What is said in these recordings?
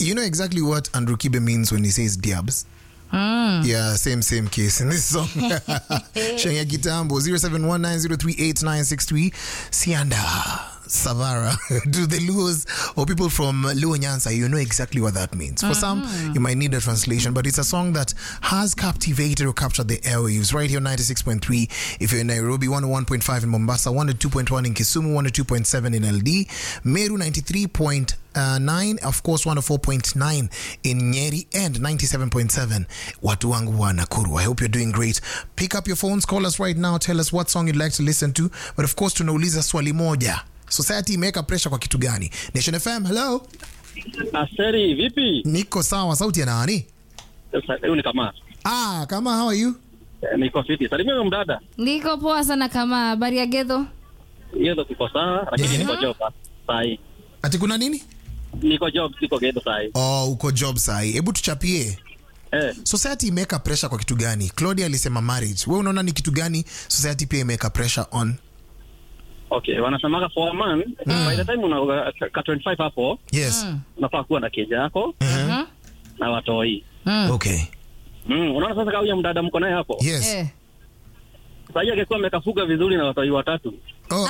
you know exactly what Andrew Kibe means when he says diabs? Yeah, same same case in this song. Shenya Kitambo 0719038963 Sianda Savara to the Luos or people from Luo Nyansa, you know exactly what that means. For some, you might need a translation, but it's a song that has captivated or captured the airwaves right here 96.3 if you're in Nairobi, 101.5 in Mombasa, 102.1 in Kisumu, 102.7 in LD, Meru 93. Uh, 9 of course 104.9 in Nyeri and 97.7 watu wangu wa Nakuru I hope you're doing great pick up your phones call us right now tell us what song you'd like to listen to but of course tunauliza swali moja society imeweka pressure kwa kitu gani Nation FM hello Aseri, vipi? niko sawa sauti ya nani Sasa, Huyu ni kama ah kama how are you Eh, niko fiti. Salimia huyo mdada. Niko poa sana kama habari ya Gedho. Hiyo ndo kiko sawa, lakini Yeah. niko job saa hii. ati kuna nini Niko job, siko gedo saa hii. oh uko job sahi hebu tuchapie Eh, society imeweka pressure kwa kitu gani claudia alisema marriage we unaona ni kitu gani society pia imeweka pressure on okay, wanasemaga for a man, by the time una ka 25 hapo, yes unafaa kuwa na keja yako Mhm. na watoi. Mm. okay Mm, unaona sasa kama huyo mdada mko naye hapo. yes Eh. Sasa hiyo angekuwa amekafuga vizuri na watoi watatu. oh.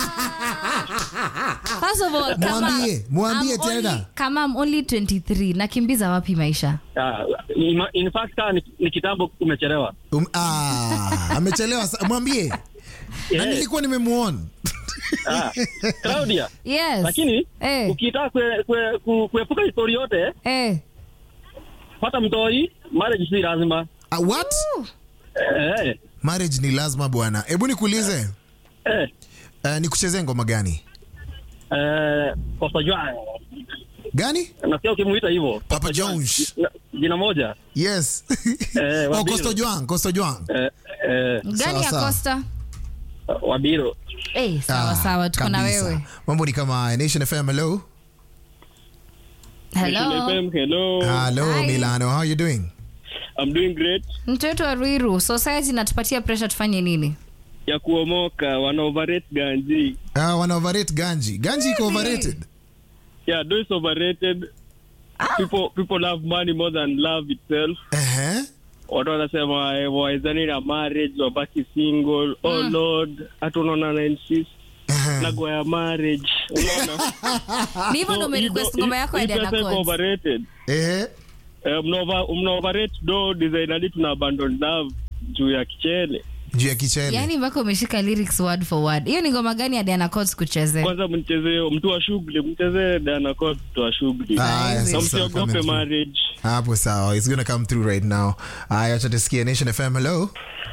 First of all, kama Mwambie, mwambie I'm tena. only- kama I'm only 23 nakimbiza wapi maisha? Ah, in, in fact kama ni, ni kitambo umechelewa. Um, ah, amechelewa sa- mwambie na Yeah. nilikuwa nimemuona Ah, Claudia, Yes. lakini eh, ukitaka kue- kue- ku- kuepuka histori yote, eh. pata mtoi, marriage si lazima. ah, what Eh, marriage ni lazima bwana hebu nikuulize eh, uh, nikuchezee ngoma gani eh, Costa Juan. gani Nasikia ukimuita hivyo. Papa Jones. Na- Jina moja. yes Eh, oh, Wabiro. Costo Juan, Costo Juan. Eh, eh, Gani ya sawa. Costa? Wabiro. Eh, sawa Ah, sawa tuko na kabisa. wewe. mambo ni kama haya. Nation FM hello Hello. Hello. hello Hi. Milano how you doing I'm doing great. Mtoto wa Ruiru, society inatupatia pressure tufanye nini? Ya kuomoka, wana overrate ganji. uh, wana overrate ganji ganji iko overrated Yeah, do is overrated. People people love money more than love itself. uh-huh. Watu wanasema eh, wawezani na marriage, wabaki single. Oh Lord, hata unaona na insist Uh-huh. nago ya marriage. Unaona? Ni hivyo ndo umerequest ngoma yako ya Diana Codes. overrated. Eh, Eh, mna over- mna overrate do design hadi tuna abandon love juu ya kichele. juu ya kichele Yaani mpaka umeshika lyrics word for word. Hiyo ni ngoma gani ya Diana Codes kuchezea? Kwanza mchezee mtu wa shughuli, mchezee Diana Court mtu wa shughuli. Aya, Na Na sasa coming msiogope through. marriage. hapo sawa it's gonna come through right now aya acha tusikie nation fm hello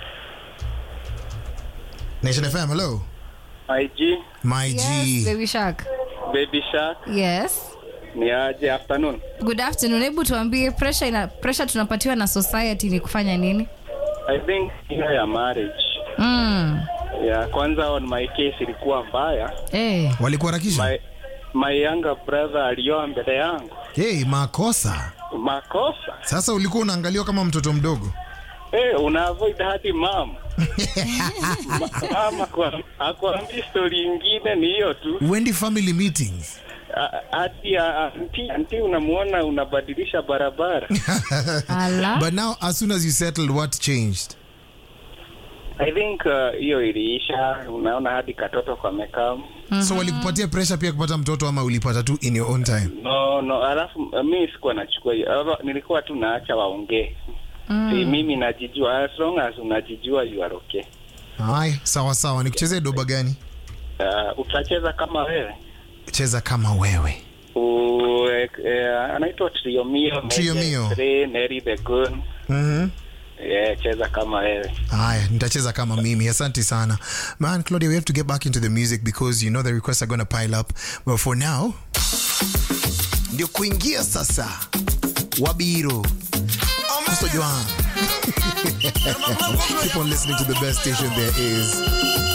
nation fm hello IG my Yes, g Baby Shark. Baby Shark Yes. ni aje afternoon. Good afternoon. Hebu tuambie pressure ina pressure tunapatiwa na society ni kufanya nini? I think hiyo ya marriage Mm. ya kwanza on my case ilikuwa mbaya. Eh. walikuharakisha My, my younger brother alioa mbele yangu, hey, makosa makosa sasa ulikuwa unaangaliwa kama mtoto mdogo eh, una avoid hadi mama mama kwa akwambi story ingine ni hiyo tu wendi family meetings A- hadi a- anti, anti unamuona unabadilisha barabara Ala. but now as soon as you settled what changed I think uh, hiyo iliisha, unaona hadi katoto kamekam so walikupatia pressure pia kupata mtoto ama ulipata tu in your own time no no, alafu uh, mi sikuwa nachukua hiyo, Alafu nilikuwa tu naacha waongee mm. si mimi najijua, as long as unajijua you are okay. Hai, sawa sawa nikuchezee doba gani Uh, utacheza kama wewe cheza kama wewe U, eh, eh, anaitwa Triomio Triomio. Neri the Gun mm-hmm. yeah, cheza kama wewe haya nitacheza kama mimi asante sana man claudia we have to get back into the music because you know the requests are gonna pile up but for now ndio kuingia sasa wabiro Costa Joan. keep on listening to the best station there is